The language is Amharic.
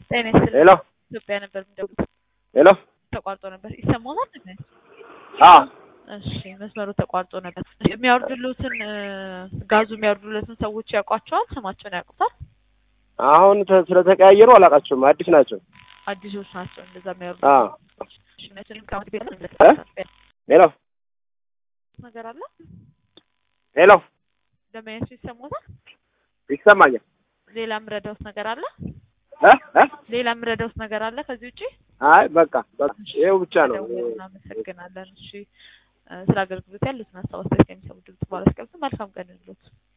ጤና ይስጥልኝ። ሄሎ ኢትዮጵያ ነበር የሚደውሉት ሄሎ ተቋርጦ ነበር። ይሰማዎታል? እንዴ? አ እሺ መስመሩ ተቋርጦ ነበር። የሚያወርዱልዎትን እ ጋዙ የሚያወርዱለትን ሰዎች ያውቋቸዋል? ስማቸውን ያውቁታል? አሁን ተ- ስለተቀያየሩ አላውቃቸውም። አዲስ ናቸው። አዲሶች ናቸው እንደዛ የሚያወርዱ አ እሺ፣ እነሱንም ከአመት ቤት እ? ሄሎ ነገር አለ ሄሎ ለማየቱ ይሰማዎታል? ይሰማኛል። ሌላ የምረዳውት ነገር አለ? እ እ ሌላ የምረዳውት ነገር አለ ከዚህ ውጪ? አይ በቃ በቃ ይኸው ብቻ ነው። ደውል እናመሰግናለን። እሺ እ ስለ አገልግሎት ያሉትን ሀሳብ አስተያየት ከሚሰሙ ድምጽ ባለስቀምጥ መልካም ቀን ይሁንልዎት።